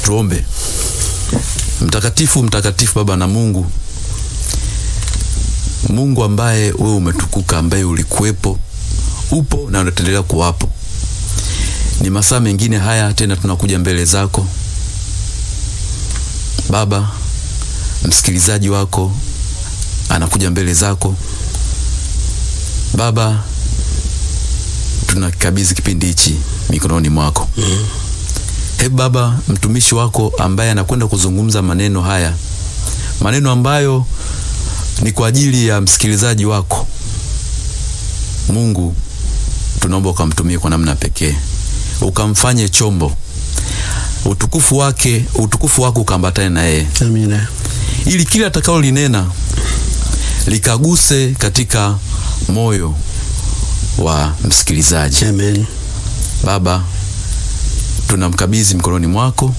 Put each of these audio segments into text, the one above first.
Tuombe. Mtakatifu, mtakatifu Baba na Mungu, Mungu ambaye wewe umetukuka, ambaye ulikuwepo, upo na unaendelea kuwapo. Ni masaa mengine haya tena tunakuja mbele zako Baba. Msikilizaji wako anakuja mbele zako Baba, tunakabidhi kipindi hichi mikononi mwako. mm. He Baba, mtumishi wako ambaye anakwenda kuzungumza maneno haya, maneno ambayo ni kwa ajili ya msikilizaji wako Mungu, tunaomba ukamtumie kwa namna pekee, ukamfanye chombo, utukufu wake, utukufu wako ukaambatane na yeye. Amina. Ili kila atakalo linena likaguse katika moyo wa msikilizaji. Amen. Baba, tunamkabidhi mikononi mwako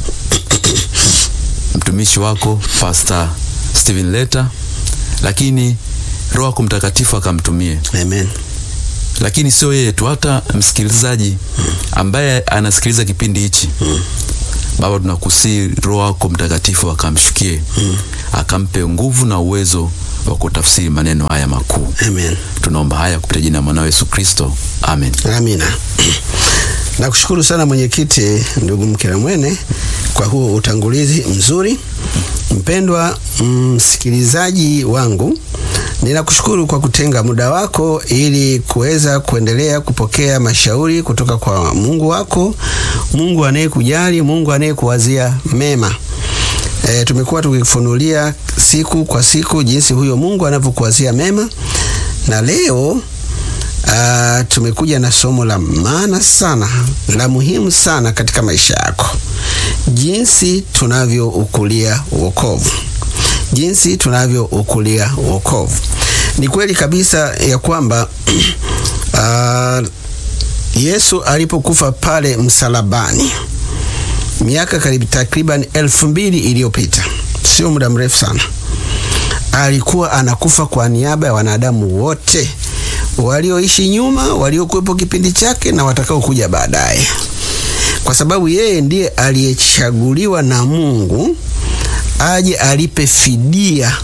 mtumishi wako Pastor Steven Leta, lakini Roho yako Mtakatifu akamtumie. Amen. Lakini sio yeye tu, hata msikilizaji ambaye anasikiliza kipindi hichi Baba, tunakusii Roho yako Mtakatifu akamshukie, akampe nguvu na uwezo wa kutafsiri maneno haya makuu. Amen. Tunaomba haya kupitia jina la mwanao Yesu Kristo, amen. Amina. Nakushukuru sana mwenyekiti, ndugu Mkiramwene, kwa huo utangulizi mzuri. Mpendwa msikilizaji wangu, ninakushukuru kwa kutenga muda wako ili kuweza kuendelea kupokea mashauri kutoka kwa Mungu wako, Mungu anayekujali, Mungu anayekuwazia mema. E, tumekuwa tukifunulia siku kwa siku jinsi huyo Mungu anavyokuwazia mema, na leo Uh, tumekuja na somo la maana sana la muhimu sana katika maisha yako, jinsi tunavyoukulia wokovu, jinsi tunavyoukulia wokovu. Ni kweli kabisa ya kwamba uh, Yesu alipokufa pale msalabani miaka karibu takriban elfu mbili iliyopita, sio muda mrefu sana, alikuwa anakufa kwa niaba ya wanadamu wote walioishi nyuma, waliokuwepo kipindi chake na watakaokuja baadaye, kwa sababu yeye ndiye aliyechaguliwa na Mungu aje alipe fidia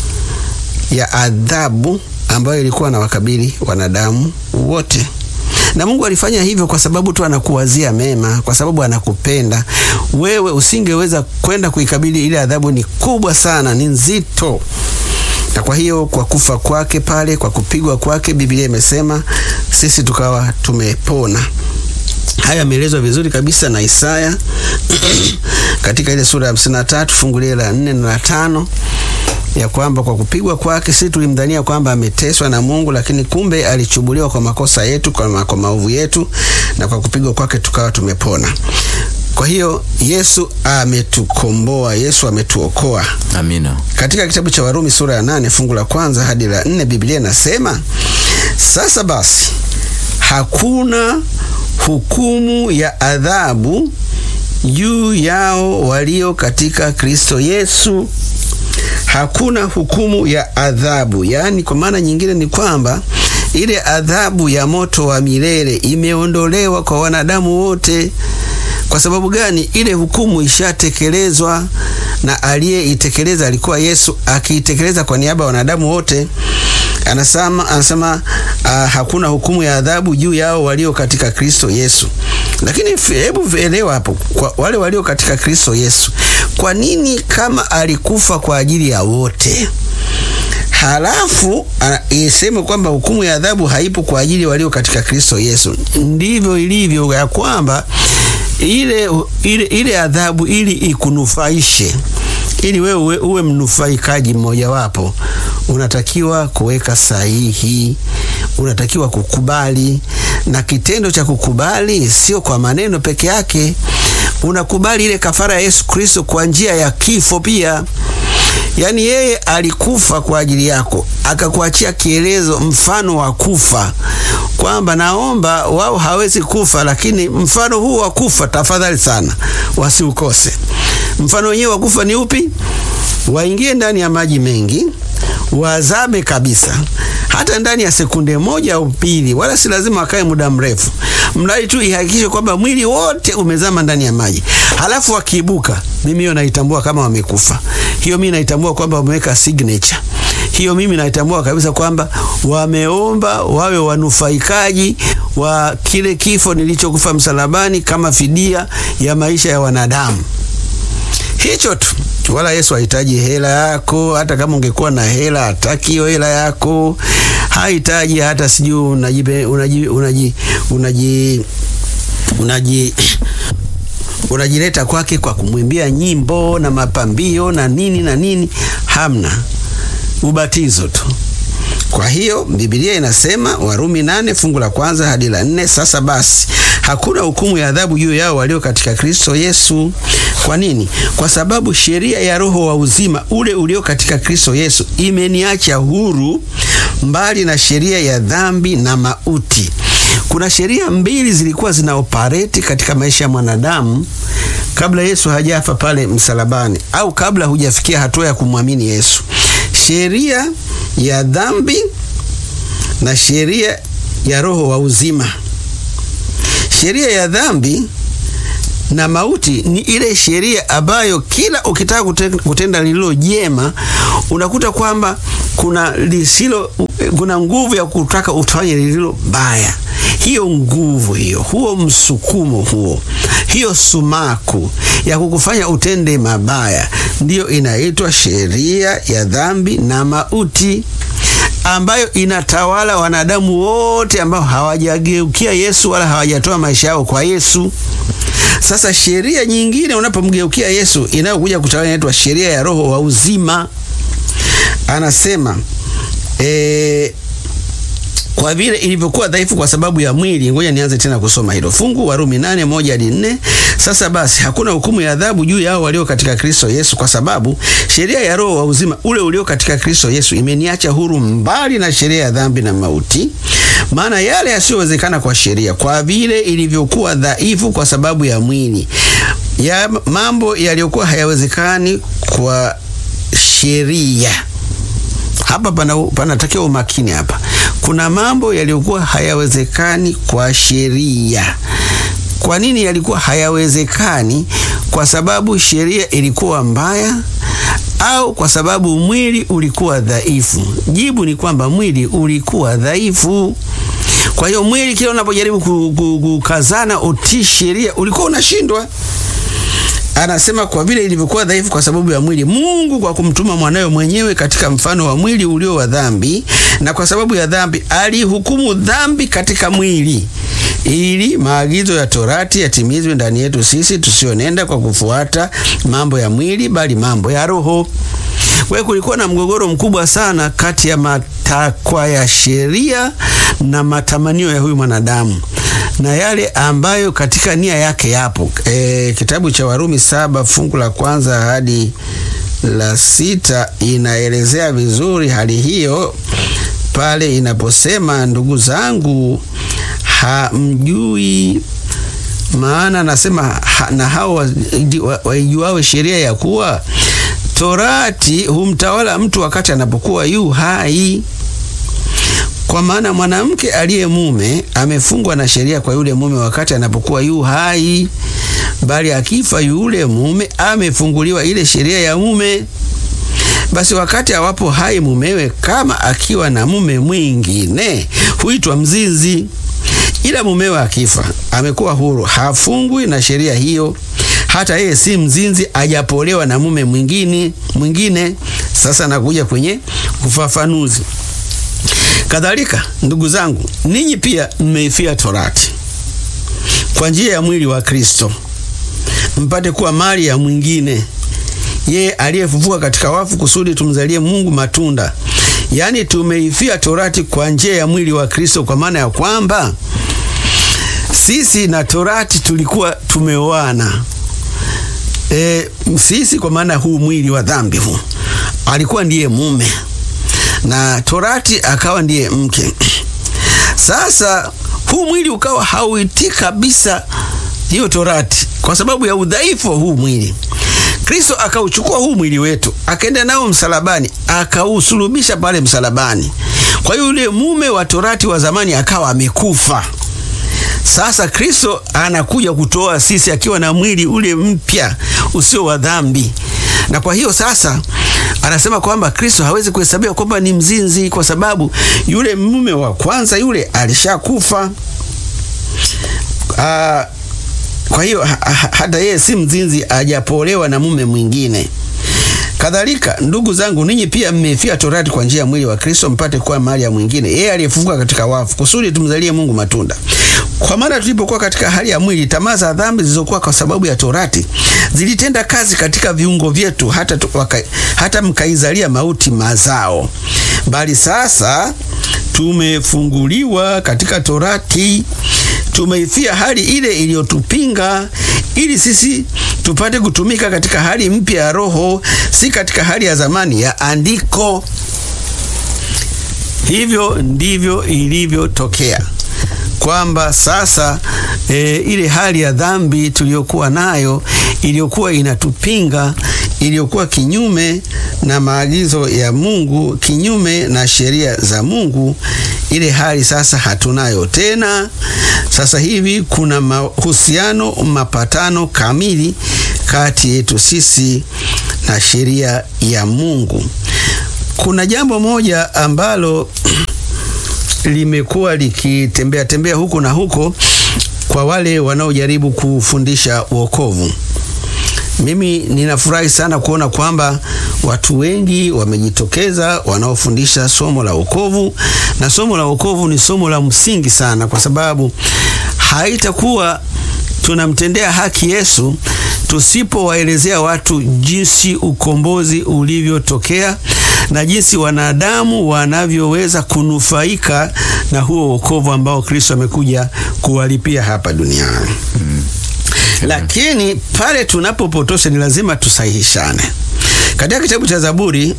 ya adhabu ambayo ilikuwa na wakabili wanadamu wote. Na Mungu alifanya hivyo kwa sababu tu anakuwazia mema, kwa sababu anakupenda wewe. Usingeweza kwenda kuikabili ile adhabu, ni kubwa sana, ni nzito na kwa hiyo kwa kufa kwake pale, kwa kupigwa kwake, Biblia imesema sisi tukawa tumepona. Haya yameelezwa vizuri kabisa na Isaya katika ile sura ya 53 fungu lile la 4 na la 5 ya kwamba kwa kupigwa kwake sisi tulimdhania kwamba ameteswa na Mungu, lakini kumbe alichubuliwa kwa makosa yetu, kwa, kwa maovu yetu, na kwa kupigwa kwake tukawa tumepona. Kwa hiyo Yesu ametukomboa, Yesu ametuokoa. Amina. Katika kitabu cha Warumi sura ya nane fungu la kwanza hadi la nne Biblia inasema sasa basi, hakuna hukumu ya adhabu juu yao walio katika Kristo Yesu. Hakuna hukumu ya adhabu, yaani kwa maana nyingine ni kwamba ile adhabu ya moto wa milele imeondolewa kwa wanadamu wote. Kwa sababu gani? Ile hukumu ishatekelezwa na aliyeitekeleza alikuwa Yesu, akiitekeleza kwa niaba ya wanadamu wote. Anasema, anasema uh, hakuna hukumu ya adhabu juu yao walio katika Kristo Yesu. Lakini hebu elewa hapo, kwa wale walio katika Kristo Yesu, kwa nini kama alikufa kwa ajili ya wote halafu iseme kwamba hukumu ya adhabu haipo kwa ajili walio katika Kristo Yesu? Ndivyo ilivyo ya kwamba ile, ile, ile adhabu ili ikunufaishe, ili wewe uwe, uwe mnufaikaji mmojawapo, unatakiwa kuweka sahihi, unatakiwa kukubali. Na kitendo cha kukubali sio kwa maneno peke yake, unakubali ile kafara ya Yesu Kristo kwa njia ya kifo pia. Yaani yeye alikufa kwa ajili yako, akakuachia kielezo, mfano wa kufa, kwamba naomba wao hawezi kufa, lakini mfano huu wa kufa tafadhali sana wasiukose. Mfano wenyewe wa kufa ni upi? Waingie ndani ya maji mengi, wazame kabisa, hata ndani ya sekunde moja au pili, wala si lazima wakae muda mrefu, mradi tu ihakikishe kwamba mwili wote umezama ndani ya maji. Halafu wakiibuka, mimi hiyo naitambua kama wamekufa. Hiyo mimi naitambua kwamba wameweka signature hiyo mimi naitambua kabisa kwamba wameomba wawe wanufaikaji wa kile kifo nilichokufa msalabani kama fidia ya maisha ya wanadamu. Hicho tu, wala Yesu hahitaji hela yako. Hata kama ungekuwa na hela, hataki hiyo hela yako, hahitaji hata sijui unaji unaji unaji unaji unaji unajileta kwake kwa kumwimbia nyimbo na mapambio na nini na nini, hamna ubatizo tu. Kwa hiyo Biblia inasema Warumi nane fungu la kwanza hadi la nne sasa basi hakuna hukumu ya adhabu juu yao walio katika Kristo Yesu. Kwa nini? Kwa sababu sheria ya Roho wa uzima ule ulio katika Kristo Yesu imeniacha huru mbali na sheria ya dhambi na mauti. Kuna sheria mbili zilikuwa zina operate katika maisha ya mwanadamu kabla Yesu hajafa pale msalabani, au kabla hujafikia hatua ya kumwamini Yesu sheria ya dhambi na sheria ya roho wa uzima. Sheria ya dhambi na mauti ni ile sheria ambayo kila ukitaka kutenda lililo jema unakuta kwamba kuna lisilo, kuna nguvu ya kutaka ufanye lililo baya. Hiyo nguvu hiyo, huo msukumo huo, hiyo sumaku ya kukufanya utende mabaya ndiyo inaitwa sheria ya dhambi na mauti, ambayo inatawala wanadamu wote ambao hawajageukia Yesu wala hawajatoa maisha yao kwa Yesu. Sasa sheria nyingine unapomgeukia Yesu inayokuja kutawala inaitwa sheria ya roho wa uzima. Anasema e, kwa vile ilivyokuwa dhaifu kwa sababu ya mwili. Ngoja nianze tena kusoma hilo fungu, Warumi nane moja hadi nne. Sasa basi hakuna hukumu ya adhabu juu yao walio katika Kristo Yesu, kwa sababu sheria ya roho wa uzima ule ulio katika Kristo Yesu imeniacha huru mbali na sheria ya dhambi na mauti. Maana yale yasiyowezekana kwa sheria, kwa vile ilivyokuwa dhaifu kwa sababu ya mwili, ya mambo yaliyokuwa hayawezekani kwa sheria hapa panatakiwa umakini. Hapa kuna mambo yaliyokuwa hayawezekani kwa sheria. Kwa nini yalikuwa hayawezekani? Kwa sababu sheria ilikuwa mbaya au kwa sababu mwili ulikuwa dhaifu? Jibu ni kwamba mwili ulikuwa dhaifu. Kwa hiyo mwili, kila unapojaribu kukazana utii sheria, ulikuwa unashindwa. Anasema kwa vile ilivyokuwa dhaifu kwa sababu ya mwili, Mungu kwa kumtuma mwanawe mwenyewe katika mfano wa mwili ulio wa dhambi, na kwa sababu ya dhambi alihukumu dhambi katika mwili, ili maagizo ya Torati yatimizwe ndani yetu sisi tusionenda kwa kufuata mambo ya mwili, bali mambo ya Roho. Kwa kulikuwa na mgogoro mkubwa sana kati ya matakwa ya sheria na matamanio ya huyu mwanadamu na yale ambayo katika nia yake yapo. E, kitabu cha Warumi saba fungu la kwanza hadi la sita inaelezea vizuri hali hiyo pale inaposema, ndugu zangu, hamjui maana anasema ha, na hao waijuao sheria ya kuwa Torati humtawala mtu wakati anapokuwa yu hai kwa maana mwanamke aliye mume amefungwa na sheria kwa yule mume wakati anapokuwa yu hai, bali akifa yule mume amefunguliwa ile sheria ya mume. Basi wakati awapo hai mumewe, kama akiwa na mume mwingine, huitwa mzinzi. Ila mumewe akifa, amekuwa huru, hafungwi na sheria hiyo, hata yeye si mzinzi, ajapolewa na mume mwingine mwingine. Sasa nakuja kwenye ufafanuzi. Kadhalika ndugu zangu, ninyi pia mmeifia Torati kwa njia ya mwili wa Kristo, mpate kuwa mali ya mwingine, yeye aliyefufuka katika wafu, kusudi tumzalie Mungu matunda. Yaani tumeifia Torati kwa njia ya mwili wa Kristo, kwa maana ya kwamba sisi na Torati tulikuwa tumeoana. E, sisi kwa maana huu mwili wa dhambi huu alikuwa ndiye mume na Torati akawa ndiye mke. Sasa huu mwili ukawa hauitii kabisa hiyo Torati, kwa sababu ya udhaifu wa huu mwili. Kristo akauchukua huu mwili wetu akaenda nao msalabani, akausulubisha pale msalabani. Kwa hiyo yule mume wa torati wa zamani akawa amekufa. Sasa Kristo anakuja kutoa sisi akiwa na mwili ule mpya usio wa dhambi, na kwa hiyo sasa anasema kwamba Kristo hawezi kuhesabiwa kwamba ni mzinzi, kwa sababu yule mume wa kwanza yule alishakufa. Ah, kwa hiyo ha, ha, hata yeye si mzinzi, ajapolewa na mume mwingine. Kadhalika ndugu zangu, ninyi pia mmefia torati kwa njia ya mwili wa Kristo, mpate kuwa mali ya mwingine, yeye aliyefufuka katika wafu, kusudi tumzalie Mungu matunda. Kwa maana tulipokuwa katika hali ya mwili, tamaa za dhambi zilizokuwa kwa sababu ya torati zilitenda kazi katika viungo vyetu, hata, tu, waka, hata mkaizalia mauti mazao. Bali sasa tumefunguliwa katika torati, tumeifia hali ile iliyotupinga, ili sisi tupate kutumika katika hali mpya ya Roho, si katika hali ya zamani ya andiko. Hivyo ndivyo ilivyotokea kwamba sasa e, ile hali ya dhambi tuliyokuwa nayo iliyokuwa inatupinga, iliyokuwa kinyume na maagizo ya Mungu, kinyume na sheria za Mungu, ile hali sasa hatunayo tena. Sasa hivi kuna mahusiano, mapatano kamili kati yetu sisi na sheria ya Mungu. Kuna jambo moja ambalo limekuwa likitembea tembea huko na huko kwa wale wanaojaribu kufundisha wokovu. Mimi ninafurahi sana kuona kwamba watu wengi wamejitokeza wanaofundisha somo la wokovu, na somo la wokovu ni somo la msingi sana, kwa sababu haitakuwa tunamtendea haki Yesu tusipowaelezea watu jinsi ukombozi ulivyotokea na jinsi wanadamu wanavyoweza kunufaika na huo wokovu ambao Kristo amekuja kuwalipia hapa duniani. Mm. Lakini pale tunapopotosha ni lazima tusahihishane. Katika kitabu cha Zaburi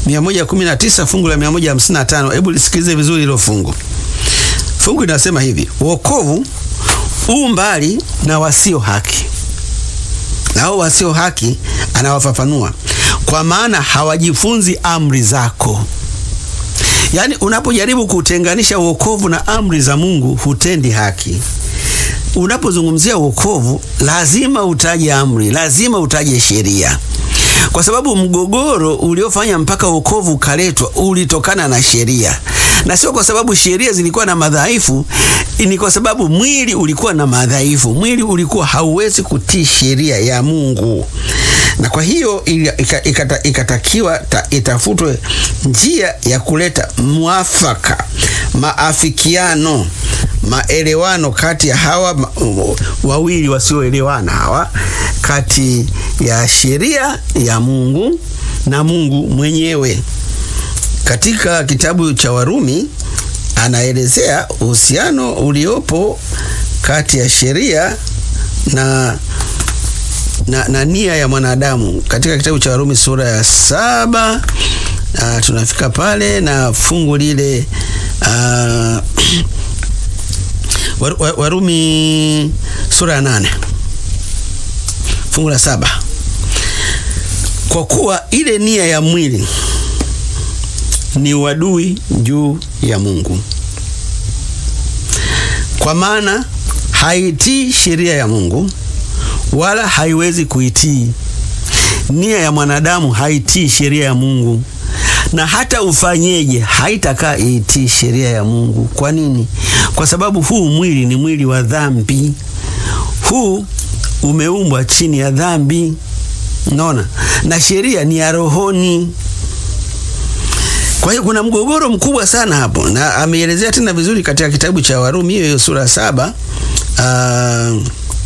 119 fungu la 155, hebu lisikilize vizuri hilo fungu. Fungu linasema hivi: wokovu u mbali na wasio haki, nao wasio haki anawafafanua kwa maana hawajifunzi amri zako. Yaani, unapojaribu kutenganisha wokovu na amri za Mungu hutendi haki. Unapozungumzia wokovu, lazima utaje amri, lazima utaje sheria, kwa sababu mgogoro uliofanya mpaka wokovu ukaletwa ulitokana na sheria, na sio kwa sababu sheria zilikuwa na madhaifu. Ni kwa sababu mwili ulikuwa na madhaifu, mwili ulikuwa hauwezi kutii sheria ya Mungu na kwa hiyo ikata, ikatakiwa ta, itafutwe njia ya kuleta mwafaka, maafikiano, maelewano kati ya hawa ma, wawili wasioelewana hawa, kati ya sheria ya Mungu na Mungu mwenyewe. Katika kitabu cha Warumi anaelezea uhusiano uliopo kati ya sheria na na, na nia ya mwanadamu katika kitabu cha Warumi sura ya saba. Uh, tunafika pale na fungu lile uh, Warumi sura ya nane fungu la saba. Kwa kuwa ile nia ya mwili ni uadui juu ya Mungu, kwa maana haitii sheria ya Mungu wala haiwezi kuitii. Nia ya mwanadamu haitii sheria ya Mungu, na hata ufanyeje haitakaa itii sheria ya Mungu. Kwa nini? Kwa sababu huu mwili ni mwili wa dhambi, huu umeumbwa chini ya dhambi, unaona, na sheria ni ya rohoni. Kwa hiyo kuna mgogoro mkubwa sana hapo, na ameelezea tena vizuri katika kitabu cha Warumi hiyo hiyo sura saba uh,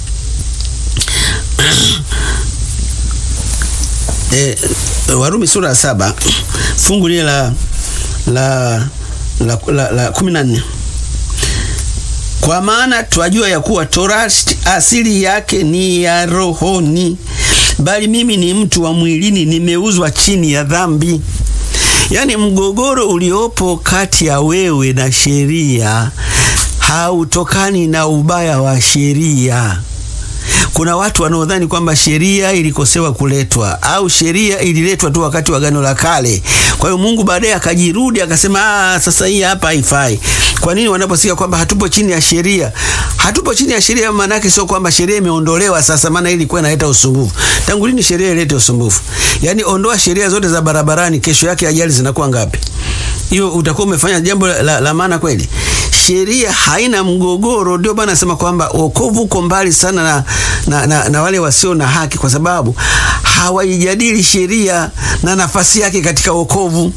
E, Warumi sura ya saba fungu lile la la la, la, la kumi na nne kwa maana twajua ya kuwa torati asili yake ni ya rohoni, bali mimi ni mtu wa mwilini, nimeuzwa chini ya dhambi. Yaani, mgogoro uliopo kati ya wewe na sheria hautokani na ubaya wa sheria. Kuna watu wanaodhani kwamba sheria ilikosewa kuletwa au sheria ililetwa tu wakati wa Agano la Kale. Kwa hiyo Mungu baadaye akajirudi akasema, ah, sasa hii hapa haifai. Kwa nini wanaposikia kwamba hatupo chini ya sheria? Hatupo chini ya sheria, maana yake sio kwamba sheria imeondolewa sasa, maana ilikuwa inaleta usumbufu. Tangu lini sheria ilete usumbufu? Yaani ondoa sheria zote za barabarani, kesho yake ajali zinakuwa ngapi? Hiyo utakuwa umefanya jambo la, la, la maana kweli? Sheria haina mgogoro. Ndio maana nasema kwamba wokovu uko mbali sana na, na, na, na wale wasio na haki, kwa sababu hawaijadili sheria na nafasi yake katika wokovu.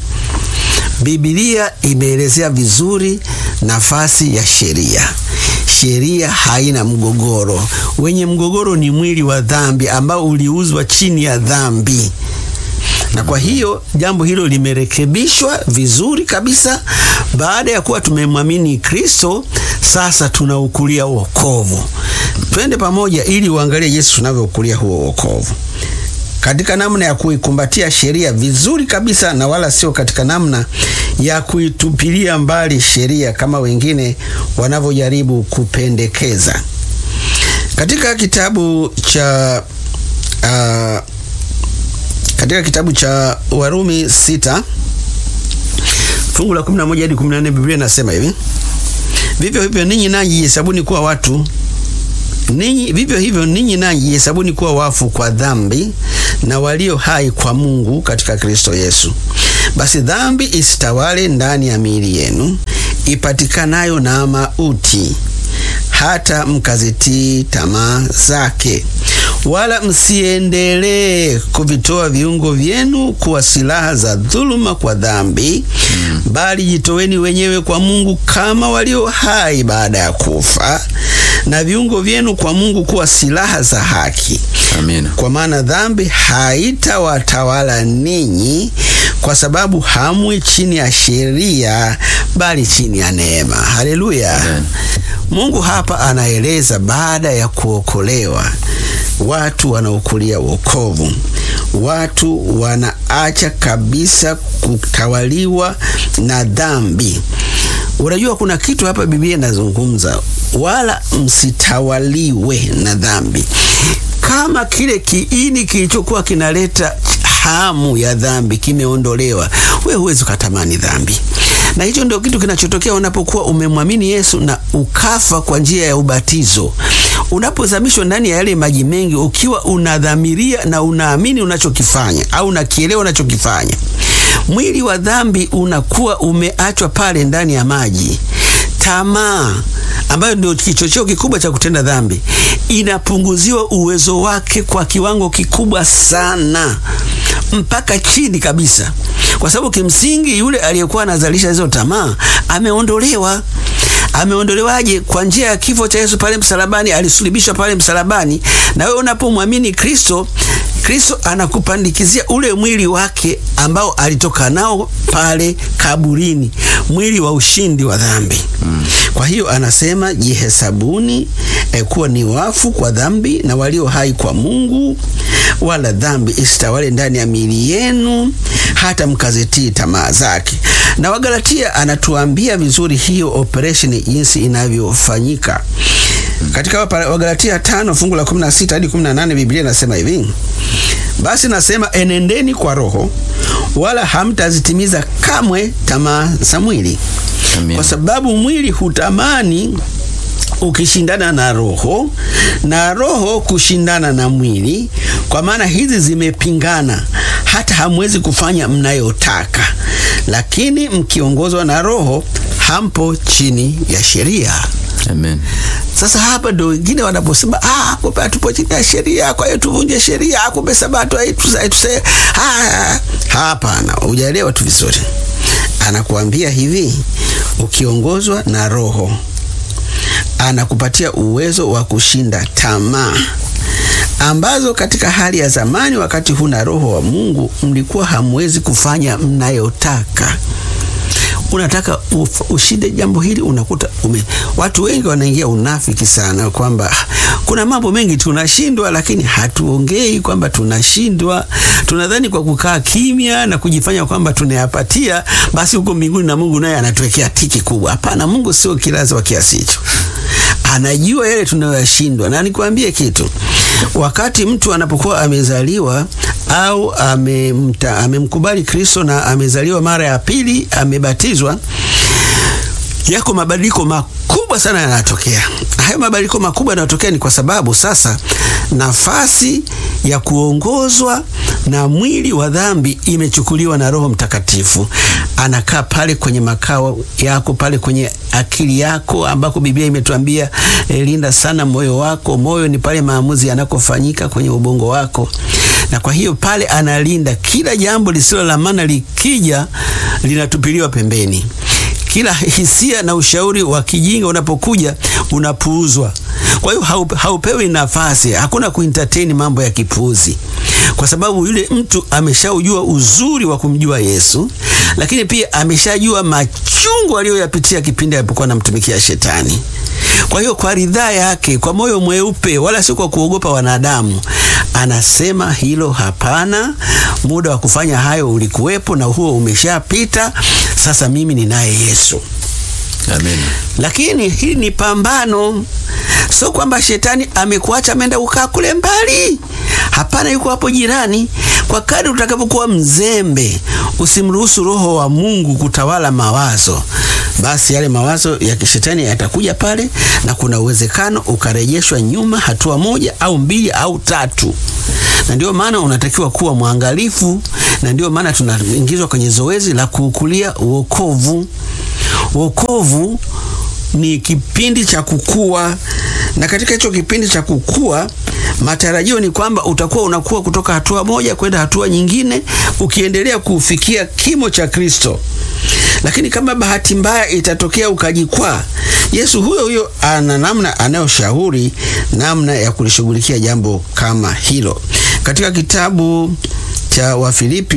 Biblia imeelezea vizuri nafasi ya sheria. Sheria haina mgogoro. Wenye mgogoro ni mwili wa dhambi ambao uliuzwa chini ya dhambi na kwa hiyo jambo hilo limerekebishwa vizuri kabisa. Baada ya kuwa tumemwamini Kristo, sasa tunaukulia wokovu. Twende pamoja ili uangalie Yesu tunavyoukulia huo wokovu katika namna ya kuikumbatia sheria vizuri kabisa, na wala sio katika namna ya kuitupilia mbali sheria kama wengine wanavyojaribu kupendekeza. Katika kitabu cha uh, katika kitabu cha Warumi sita fungu la 11 hadi 14, Biblia inasema hivi: vivyo hivyo ninyi nanyi jihesabuni kuwa watu ninyi, vivyo hivyo ninyi nanyi jihesabuni kuwa wafu kwa dhambi na walio hai kwa Mungu katika Kristo Yesu. Basi dhambi isitawale ndani ya miili yenu ipatikanayo na mauti, hata mkazitii tamaa zake wala msiendelee kuvitoa viungo vyenu kuwa silaha za dhuluma kwa dhambi, mm. bali jitoweni wenyewe kwa Mungu kama walio hai baada ya kufa, na viungo vyenu kwa Mungu kuwa silaha za haki. Amina. Kwa maana dhambi haitawatawala ninyi, kwa sababu hamwi chini ya sheria, bali chini ya neema. Haleluya! Mungu hapa anaeleza baada ya kuokolewa watu wanaokulia wokovu, watu wanaacha kabisa kutawaliwa na dhambi. Unajua, kuna kitu hapa Biblia inazungumza, wala msitawaliwe na dhambi. Kama kile kiini kilichokuwa kinaleta hamu ya dhambi kimeondolewa, wewe huwezi ukatamani dhambi na hicho ndio kitu kinachotokea unapokuwa umemwamini Yesu na ukafa kwa njia ya ubatizo. Unapozamishwa ndani ya yale maji mengi, ukiwa unadhamiria na unaamini unachokifanya au unakielewa unachokifanya, mwili wa dhambi unakuwa umeachwa pale ndani ya maji. Tamaa ambayo ndio kichocheo kikubwa cha kutenda dhambi inapunguziwa uwezo wake kwa kiwango kikubwa sana, mpaka chini kabisa, kwa sababu kimsingi yule aliyekuwa anazalisha hizo tamaa ameondolewa. Ameondolewaje? Kwa njia ya kifo cha Yesu pale msalabani. Alisulubishwa pale msalabani, na wewe unapomwamini Kristo, Kristo anakupandikizia ule mwili wake ambao alitoka nao pale kaburini, mwili wa ushindi wa dhambi. Mm. Kwa hiyo anasema jihesabuni eh, kuwa ni wafu kwa dhambi na walio hai kwa Mungu, wala dhambi isitawale ndani ya miili yenu, hata mkazitii tamaa zake. Na Wagalatia anatuambia vizuri hiyo operation jinsi inavyofanyika. Katika Wagalatia tano fungu la 16 hadi 18 Biblia inasema hivi: basi nasema enendeni kwa Roho, wala hamtazitimiza kamwe tamaa za mwili, kwa sababu mwili hutamani ukishindana na roho na roho kushindana na mwili, kwa maana hizi zimepingana, hata hamwezi kufanya mnayotaka. Lakini mkiongozwa na Roho, hampo chini ya sheria. Amen. Sasa hapa ndo wengine wanaposema ah, kumbe hatupo chini ya sheria, kwa hiyo tuvunje sheria, kumbe sabato haituse. Ah, hapana, hujaelewa tu vizuri. Anakuambia hivi, ukiongozwa na Roho anakupatia uwezo wa kushinda tamaa ambazo katika hali ya zamani, wakati huna Roho wa Mungu, mlikuwa hamwezi kufanya mnayotaka. Unataka ushinde jambo hili, unakuta ume, watu wengi wanaingia unafiki sana, kwamba kuna mambo mengi tunashindwa, lakini hatuongei kwamba tunashindwa. Tunadhani kwa kukaa kimya na kujifanya kwamba tunayapatia, basi huko mbinguni na Mungu naye anatuwekea tiki kubwa. Hapana, Mungu sio kilazi wa kiasi hicho. anajua yale tunayoyashindwa. Na nikwambie kitu, wakati mtu anapokuwa amezaliwa au amemta, amemkubali Kristo na amezaliwa mara ya pili, amebatizwa, yako mabadiliko makubwa sana yanatokea. Hayo mabadiliko makubwa yanayotokea ni kwa sababu sasa nafasi ya kuongozwa na mwili wa dhambi imechukuliwa na Roho Mtakatifu. Anakaa pale kwenye makao yako, pale kwenye akili yako, ambako Biblia imetuambia eh, linda sana moyo wako. Moyo ni pale maamuzi yanakofanyika kwenye ubongo wako, na kwa hiyo pale analinda kila jambo lisilo la maana, likija linatupiliwa pembeni kila hisia na ushauri wa kijinga unapokuja unapuuzwa. Kwa hiyo haupe, haupewi nafasi, hakuna kuentertain mambo ya kipuuzi, kwa sababu yule mtu ameshaujua uzuri wa kumjua Yesu, lakini pia ameshajua machungu aliyoyapitia kipindi alipokuwa anamtumikia Shetani. Kwa hiyo kwa ridhaa yake, kwa moyo mweupe, wala si kwa kuogopa wanadamu, anasema hilo hapana, muda wa kufanya hayo ulikuwepo na huo umeshapita. Sasa mimi ninaye Yesu. Amen. Lakini hili ni pambano, sio kwamba shetani amekuacha ameenda kukaa kule mbali. Hapana, yuko hapo jirani. Kwa kadri utakapokuwa mzembe, usimruhusu Roho wa Mungu kutawala mawazo, basi yale mawazo ya kishetani yatakuja pale, na kuna uwezekano ukarejeshwa nyuma hatua moja au mbili au tatu. Na ndio maana unatakiwa kuwa mwangalifu, na ndio maana tunaingizwa kwenye zoezi la kuukulia uokovu. Wokovu ni kipindi cha kukua, na katika hicho kipindi cha kukua, matarajio ni kwamba utakuwa unakuwa kutoka hatua moja kwenda hatua nyingine, ukiendelea kufikia kimo cha Kristo. Lakini kama bahati mbaya itatokea ukajikwaa, Yesu huyo huyo ana namna anayoshauri namna ya kulishughulikia jambo kama hilo. Katika kitabu cha Wafilipi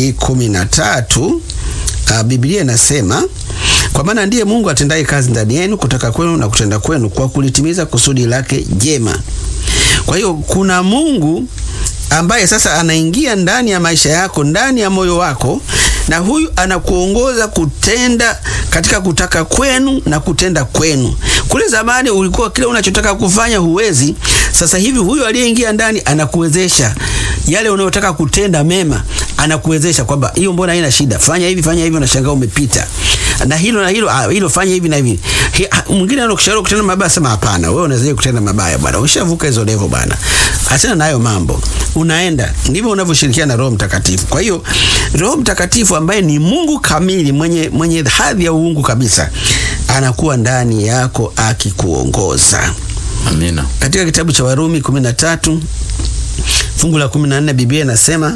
2:13 uh, Biblia inasema kwa maana ndiye Mungu atendaye kazi ndani yenu kutaka kwenu na kutenda kwenu kwa kulitimiza kusudi lake jema. Kwa hiyo kuna Mungu ambaye sasa anaingia ndani ya maisha yako, ndani ya moyo wako, na huyu anakuongoza kutenda katika kutaka kwenu na kutenda kwenu. Kule zamani ulikuwa kile unachotaka kufanya huwezi. Sasa hivi huyu aliyeingia ndani anakuwezesha yale unayotaka kutenda mema, anakuwezesha kwamba hiyo, mbona haina shida, fanya hivi, fanya hivi, unashangaa umepita na hilo na hilo, ah, hilo fanya hivi na hivi. Mwingine anakushauri kutenda mabaya, sema hapana, wewe unaweza kutenda mabaya bwana, ushavuka hizo level bwana, achana nayo mambo, unaenda. Ndivyo unavyoshirikiana na Roho Mtakatifu. Kwa hiyo Roho Mtakatifu ambaye ni Mungu kamili, mwenye mwenye hadhi ya uungu kabisa, anakuwa ndani yako akikuongoza. Amina. Katika kitabu cha Warumi 13 fungu la 14 Biblia inasema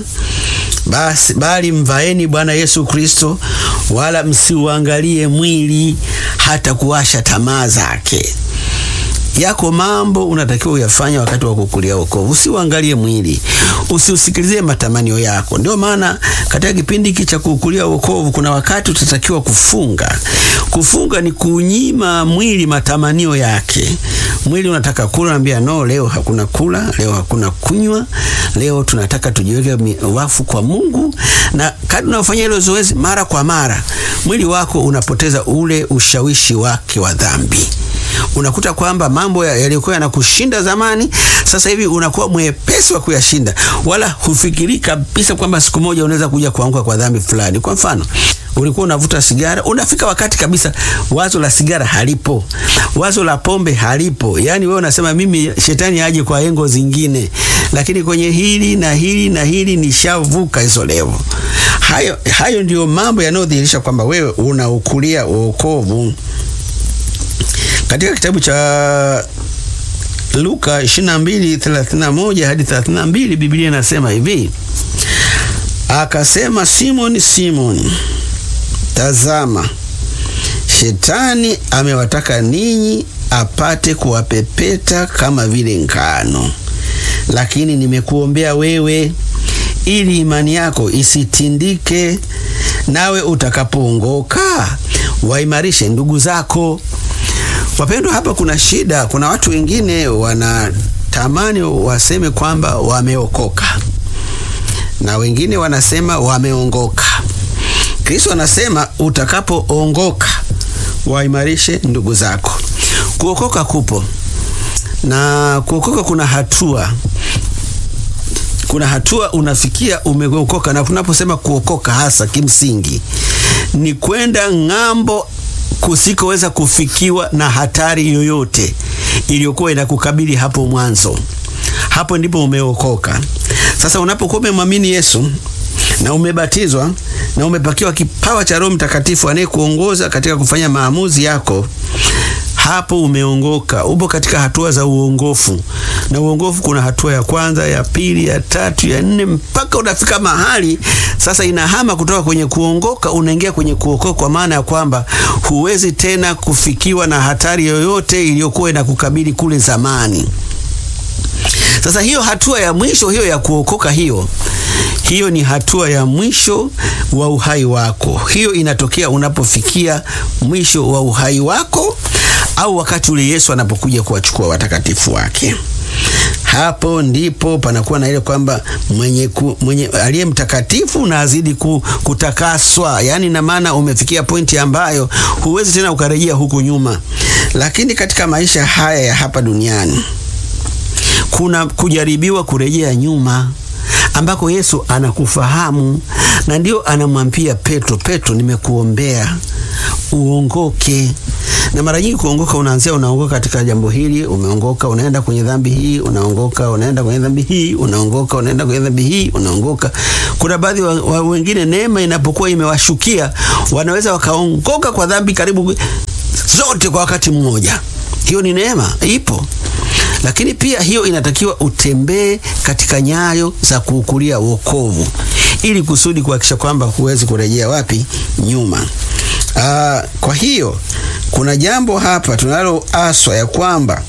basi bali mvaeni Bwana Yesu Kristo, wala msiuangalie mwili hata kuwasha tamaa zake. Yako mambo unatakiwa uyafanya wakati wa kukulia wokovu. Usiuangalie mwili, usiusikilizie matamanio yako. Ndio maana katika kipindi hiki cha kukulia wokovu kuna wakati utatakiwa kufunga. Kufunga ni kunyima mwili matamanio yake. Mwili unataka kula, naambia no, leo hakuna kula, leo hakuna kunywa, leo tunataka tujiweke wafu kwa Mungu. Na kadri unafanya hilo zoezi mara kwa mara, mwili wako unapoteza ule ushawishi wake wa dhambi. Unakuta kwamba mambo yaliyokuwa yanakushinda zamani, sasa hivi unakuwa mwepesi wa kuyashinda, wala hufikiri kabisa kwamba siku moja unaweza kuja kuanguka kwa dhambi fulani. Kwa mfano, ulikuwa unavuta sigara, unafika wakati kabisa wazo la sigara halipo, wazo la pombe halipo. Yani wewe unasema mimi shetani aje kwa engo zingine, lakini kwenye hili na hili na hili nishavuka hizo levo. Hayo, hayo ndiyo mambo yanayodhihirisha kwamba wewe unaukulia wokovu. Katika kitabu cha Luka 22:31 hadi 32 Biblia inasema hivi: akasema, Simoni, Simoni, tazama, shetani amewataka ninyi apate kuwapepeta kama vile ngano, lakini nimekuombea wewe, ili imani yako isitindike, nawe utakapoongoka waimarishe ndugu zako. Wapendwa, hapa kuna shida. Kuna watu wengine wanatamani waseme kwamba wameokoka na wengine wanasema wameongoka. Kristo anasema utakapoongoka waimarishe ndugu zako. Kuokoka kupo na kuokoka kuna hatua kuna hatua unafikia umeokoka, na tunaposema kuokoka hasa kimsingi ni kwenda ng'ambo kusikoweza kufikiwa na hatari yoyote iliyokuwa inakukabili hapo mwanzo. Hapo ndipo umeokoka. Sasa unapokuwa umemwamini Yesu na umebatizwa na umepakiwa kipawa cha Roho Mtakatifu anayekuongoza katika kufanya maamuzi yako, hapo umeongoka. Upo katika hatua za uongofu, na uongofu kuna hatua ya kwanza, ya pili, ya tatu, ya nne, mpaka unafika mahali sasa inahama kutoka kwenye kuongoka unaingia kwenye kuokoka, kwa maana ya kwamba huwezi tena kufikiwa na hatari yoyote iliyokuwa inakukabili kule zamani. Sasa hiyo hatua ya mwisho hiyo ya kuokoka, hiyo hiyo ni hatua ya mwisho wa uhai wako. Hiyo inatokea unapofikia mwisho wa uhai wako, au wakati ule Yesu anapokuja kuwachukua watakatifu wake. Hapo ndipo panakuwa na ile kwamba mwenye, mwenye aliye mtakatifu na azidi ku, kutakaswa, yaani na maana umefikia pointi ambayo huwezi tena ukarejea huku nyuma. Lakini katika maisha haya ya hapa duniani kuna kujaribiwa kurejea nyuma ambako Yesu anakufahamu na ndio anamwambia Petro, Petro, nimekuombea uongoke. Na mara nyingi kuongoka unaanzia, unaongoka katika jambo hili, umeongoka, unaenda kwenye dhambi hii, unaongoka, unaenda kwenye dhambi hii, unaongoka, unaenda kwenye dhambi hii, unaongoka. Kuna baadhi wa, wa wengine neema inapokuwa imewashukia wanaweza wakaongoka kwa dhambi karibu zote kwa wakati mmoja. Hiyo ni neema, ipo lakini pia hiyo inatakiwa utembee katika nyayo za kuukulia wokovu ili kusudi kuhakikisha kwamba huwezi kurejea wapi nyuma. Aa, kwa hiyo kuna jambo hapa tunaloaswa ya kwamba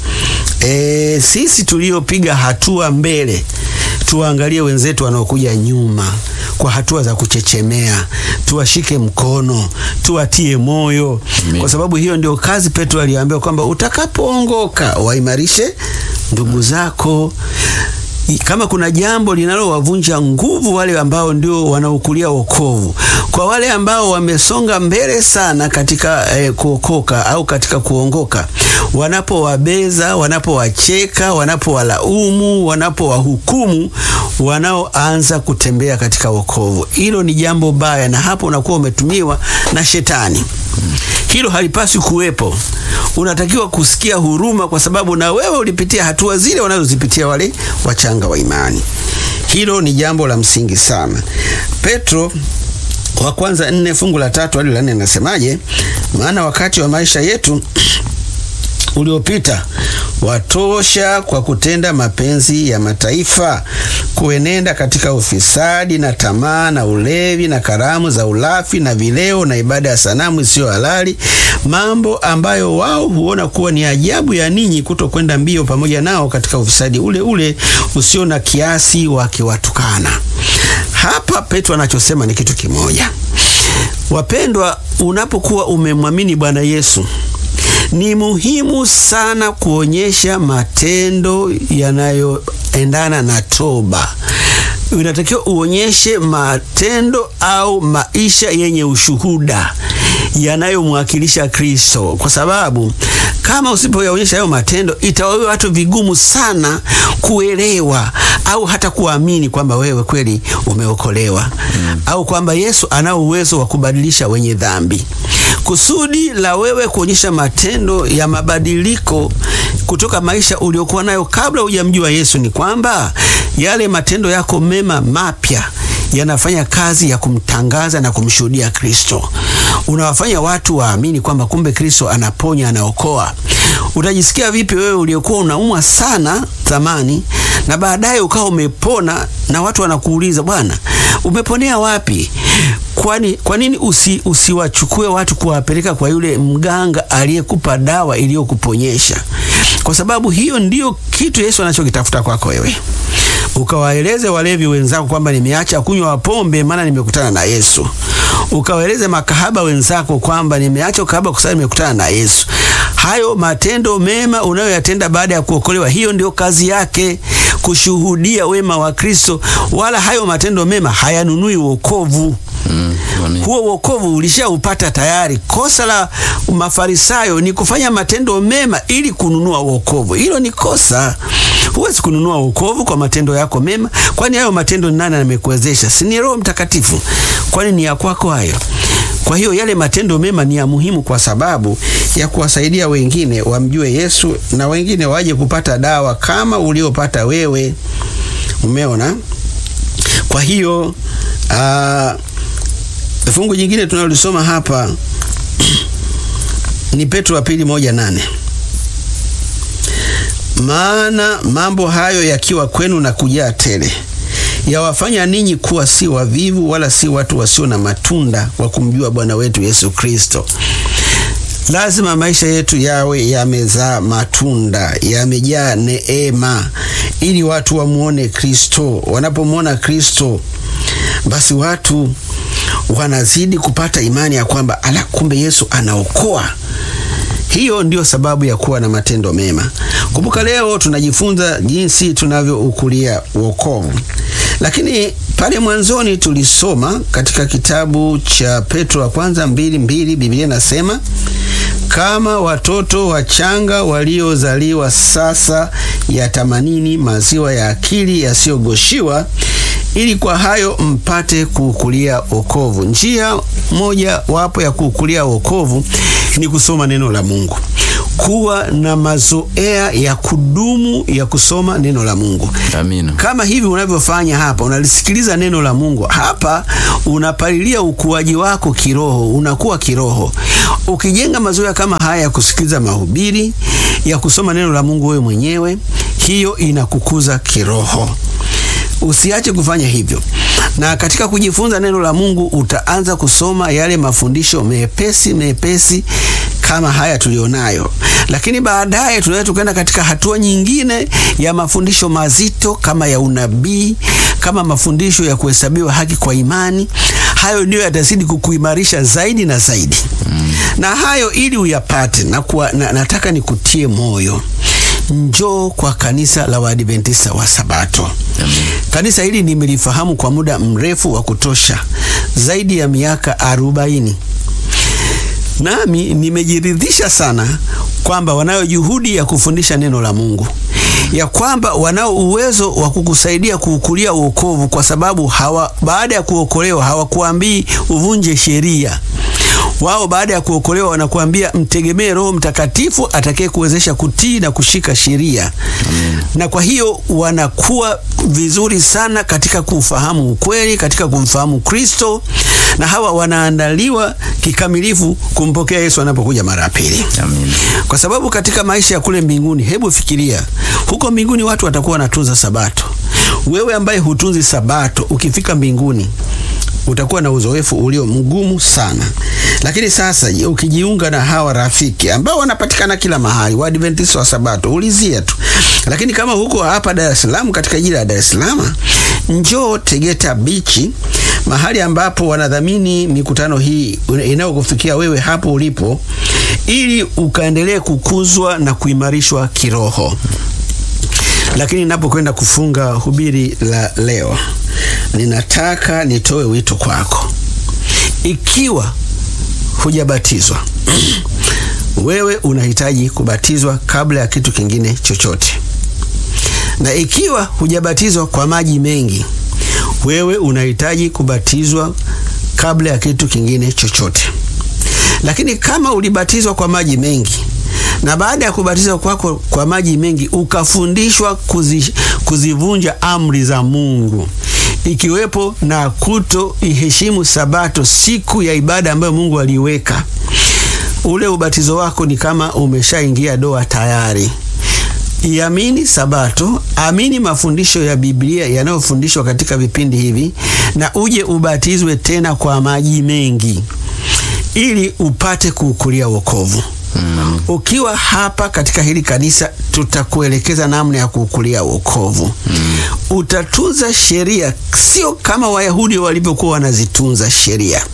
e, sisi tuliopiga hatua mbele tuwaangalie wenzetu wanaokuja nyuma kwa hatua za kuchechemea, tuwashike mkono, tuwatie moyo Amen. Kwa sababu hiyo ndio kazi Petro aliambiwa kwamba utakapoongoka waimarishe ndugu zako. Kama kuna jambo linalowavunja nguvu wale ambao ndio wanaokulia wokovu, kwa wale ambao wamesonga mbele sana katika eh, kuokoka au katika kuongoka, wanapowabeza, wanapowacheka, wanapowalaumu, wanapowahukumu wanaoanza kutembea katika wokovu, hilo ni jambo baya, na hapo unakuwa umetumiwa na shetani. Hilo halipaswi kuwepo. Unatakiwa kusikia huruma, kwa sababu na wewe ulipitia hatua zile wanazozipitia wale wachanga wa imani. Hilo ni jambo la msingi sana. Petro wa kwanza nne fungu la tatu hadi la nne nasemaje? Maana wakati wa maisha yetu uliopita watosha kwa kutenda mapenzi ya mataifa, kuenenda katika ufisadi na tamaa na ulevi na karamu za ulafi na vileo na ibada ya sanamu isiyo halali, mambo ambayo wao huona kuwa ni ajabu ya ninyi kutokwenda mbio pamoja nao katika ufisadi ule ule usio na kiasi, wakiwatukana. Hapa Petro anachosema ni kitu kimoja, wapendwa, unapokuwa umemwamini Bwana Yesu ni muhimu sana kuonyesha matendo yanayoendana na toba. Unatakiwa uonyeshe matendo au maisha yenye ushuhuda yanayomwakilisha Kristo, kwa sababu kama usipoyaonyesha hayo matendo, itawawe watu vigumu sana kuelewa au hata kuamini kwamba wewe kweli umeokolewa mm, au kwamba Yesu anao uwezo wa kubadilisha wenye dhambi. Kusudi la wewe kuonyesha matendo ya mabadiliko kutoka maisha uliokuwa nayo kabla hujamjua Yesu ni kwamba yale matendo yako mema mapya yanafanya kazi ya kumtangaza na kumshuhudia Kristo. Unawafanya watu waamini kwamba kumbe Kristo anaponya, anaokoa. Utajisikia vipi wewe uliokuwa unaumwa sana zamani na baadaye ukawa umepona na watu wanakuuliza, bwana, umeponea wapi? Kwani kwa nini usi, usiwachukue watu kuwapeleka kwa yule mganga aliyekupa dawa iliyokuponyesha? Kwa sababu hiyo ndiyo kitu Yesu anachokitafuta kwako wewe ukawaeleze walevi wenzako kwamba nimeacha kunywa pombe maana nimekutana na Yesu. Ukawaeleze makahaba wenzako kwamba nimeacha ukahaba kwa sababu nimekutana na Yesu. Hayo matendo mema unayoyatenda baada ya kuokolewa, hiyo ndio kazi yake, kushuhudia wema wa Kristo. Wala hayo matendo mema hayanunui wokovu. Mm, amen. huo wokovu ulishaupata tayari. Kosa la Mafarisayo ni kufanya matendo mema ili kununua wokovu. Hilo ni kosa. Huwezi kununua wokovu kwa matendo yako mema, kwani hayo matendo ni nani amekuwezesha? Si ni Roho Mtakatifu? Kwani ni ya kwako hayo? Kwa hiyo yale matendo mema ni ya muhimu kwa sababu ya kuwasaidia wengine wamjue Yesu na wengine waje kupata dawa kama uliopata wewe. Umeona? Kwa hiyo ah, fungu jingine tunalolisoma hapa ni Petro wa pili moja nane maana mambo hayo yakiwa kwenu na kujaa tele yawafanya ninyi kuwa si wavivu wala si watu wasio na matunda wa kumjua Bwana wetu Yesu Kristo. Lazima maisha yetu yawe yamezaa matunda, yamejaa neema, ili watu wamuone Kristo. Wanapomwona Kristo, basi watu wanazidi kupata imani ya kwamba ala, kumbe Yesu anaokoa. Hiyo ndio sababu ya kuwa na matendo mema. Kumbuka, leo tunajifunza jinsi tunavyoukulia wokovu, lakini pale mwanzoni tulisoma katika kitabu cha Petro wa kwanza mbili mbili, Biblia inasema kama watoto wachanga waliozaliwa sasa, yatamanini maziwa ya akili yasiyogoshiwa ili kwa hayo mpate kuukulia wokovu. Njia moja wapo ya kuukulia wokovu ni kusoma neno la Mungu, kuwa na mazoea ya kudumu ya kusoma neno la Mungu. Amina. Kama hivi unavyofanya hapa, unalisikiliza neno la Mungu hapa, unapalilia ukuaji wako kiroho, unakuwa kiroho. Ukijenga mazoea kama haya ya kusikiliza mahubiri, ya kusoma neno la Mungu wewe mwenyewe, hiyo inakukuza kiroho. Usiache kufanya hivyo, na katika kujifunza neno la Mungu utaanza kusoma yale mafundisho mepesi mepesi kama haya tulionayo, lakini baadaye tunaweza tukaenda katika hatua nyingine ya mafundisho mazito kama ya unabii, kama mafundisho ya kuhesabiwa haki kwa imani. Hayo ndiyo yatazidi kukuimarisha zaidi na zaidi mm. na hayo ili uyapate na kuwa, na, nataka nikutie moyo Njoo kwa kanisa la Waadventista wa Sabato. Amen. Kanisa hili nimelifahamu kwa muda mrefu wa kutosha, zaidi ya miaka arobaini, nami nimejiridhisha sana kwamba wanayo juhudi ya kufundisha neno la Mungu, ya kwamba wanao uwezo wa kukusaidia kuukulia wokovu, kwa sababu hawa, baada ya kuokolewa hawakuambii uvunje sheria wao baada ya kuokolewa wanakuambia mtegemee Roho Mtakatifu atakaye kuwezesha kutii na kushika sheria. Na kwa hiyo wanakuwa vizuri sana katika kufahamu ukweli, katika kumfahamu Kristo, na hawa wanaandaliwa kikamilifu kumpokea Yesu anapokuja mara ya pili. Amen. Kwa sababu katika maisha ya kule mbinguni, hebu fikiria, huko mbinguni watu watakuwa wanatunza Sabato. Wewe ambaye hutunzi Sabato, ukifika mbinguni utakuwa na uzoefu ulio mgumu sana. Lakini sasa ukijiunga na hawa rafiki ambao wanapatikana kila mahali, Waadventista wa Sabato, ulizia tu. Lakini kama huko hapa Dar es Salaam, katika jiji la Dar es Salaam, njoo Tegeta Bichi, mahali ambapo wanadhamini mikutano hii inayokufikia wewe hapo ulipo, ili ukaendelee kukuzwa na kuimarishwa kiroho. Lakini ninapokwenda kufunga hubiri la leo, ninataka nitoe wito kwako. Ikiwa hujabatizwa, wewe unahitaji kubatizwa kabla ya kitu kingine chochote, na ikiwa hujabatizwa kwa maji mengi, wewe unahitaji kubatizwa kabla ya kitu kingine chochote. Lakini kama ulibatizwa kwa maji mengi na baada ya kubatizwa kwako kwa maji mengi ukafundishwa kuzi, kuzivunja amri za Mungu ikiwepo na kuto iheshimu Sabato, siku ya ibada ambayo Mungu aliiweka, ule ubatizo wako ni kama umeshaingia doa tayari. Iamini Sabato, amini mafundisho ya Biblia yanayofundishwa katika vipindi hivi, na uje ubatizwe tena kwa maji mengi ili upate kuukulia wokovu. Mm. Ukiwa hapa katika hili kanisa, tutakuelekeza namna ya kuukulia wokovu. Mm. Utatunza sheria, sio kama Wayahudi walivyokuwa wanazitunza sheria.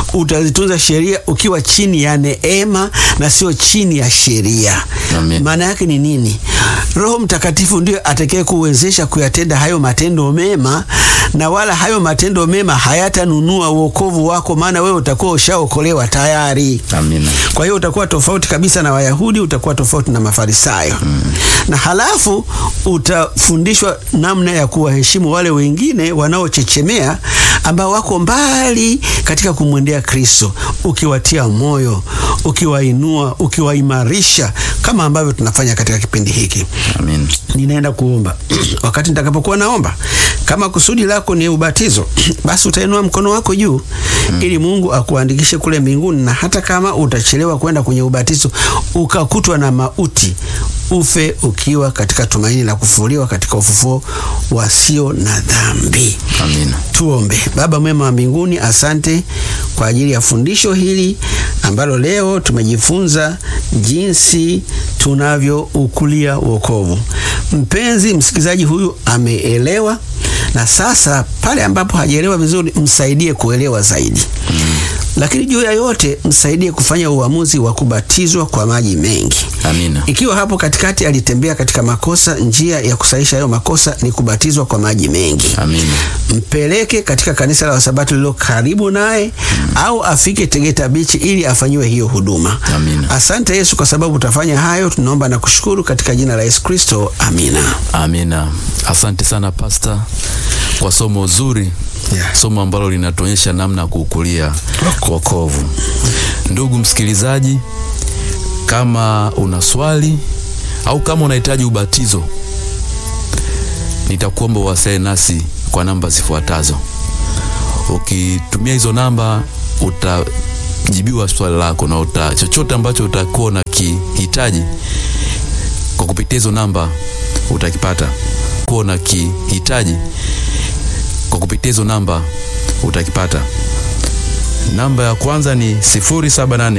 utazitunza sheria ukiwa chini ya neema na sio chini ya sheria. Amen. Maana yake ni nini? Roho Mtakatifu ndio atakaye kuwezesha kuyatenda hayo matendo mema, na wala hayo matendo mema hayatanunua wokovu wako, maana wewe utakuwa ushaokolewa tayari. Amina. Kwa hiyo utakuwa tofauti kabisa na Wayahudi, utakuwa tofauti na Mafarisayo na halafu utafundishwa namna ya kuwaheshimu wale wengine wanaochechemea ambao wako mbali katika kumwendea Kristo, ukiwatia moyo, ukiwainua, ukiwaimarisha kama ambavyo tunafanya katika kipindi hiki. Amin. Ninaenda kuomba. Wakati nitakapokuwa naomba, kama kusudi lako ni ubatizo, basi utainua mkono wako juu ili Mungu akuandikishe kule mbinguni, na hata kama utachelewa kwenda kwenye ubatizo ukakutwa na mauti, ufe ukiwa katika tumaini la kufufuliwa katika ufufuo wasio na dhambi. Amina. Tuombe. Baba mwema wa mbinguni, asante kwa ajili ya fundisho hili ambalo leo tumejifunza jinsi tunavyoukulia wokovu. Mpenzi msikilizaji huyu ameelewa, na sasa pale ambapo hajaelewa vizuri, msaidie kuelewa zaidi. Lakini juu ya yote, msaidie kufanya uamuzi wa kubatizwa kwa maji mengi. Amina. Ikiwa hapo katikati alitembea katika makosa, njia ya kusahisha hayo makosa ni kubatizwa kwa maji mengi. Amina. Mpeleke katika kanisa la Wasabato lililo karibu naye au afike Tegeta Bichi ili afanyiwe hiyo huduma. Amina. Asante Yesu kwa sababu utafanya hayo, tunaomba na kushukuru katika jina la Yesu Kristo, amina. Amina. Asante sana Pasta kwa somo zuri, Yeah. somo ambalo linatuonyesha namna ya kuukulia wokovu. Ndugu msikilizaji, kama una swali au kama unahitaji ubatizo, nitakuomba uwasiliane nasi kwa namba zifuatazo. Ukitumia hizo namba utajibiwa swali lako na uta, chochote ambacho utakuwa unakihitaji kwa kupitia hizo namba utakipata. Kuwa na kihitaji kwa kupitia hizo namba utakipata. Namba ya kwanza ni 078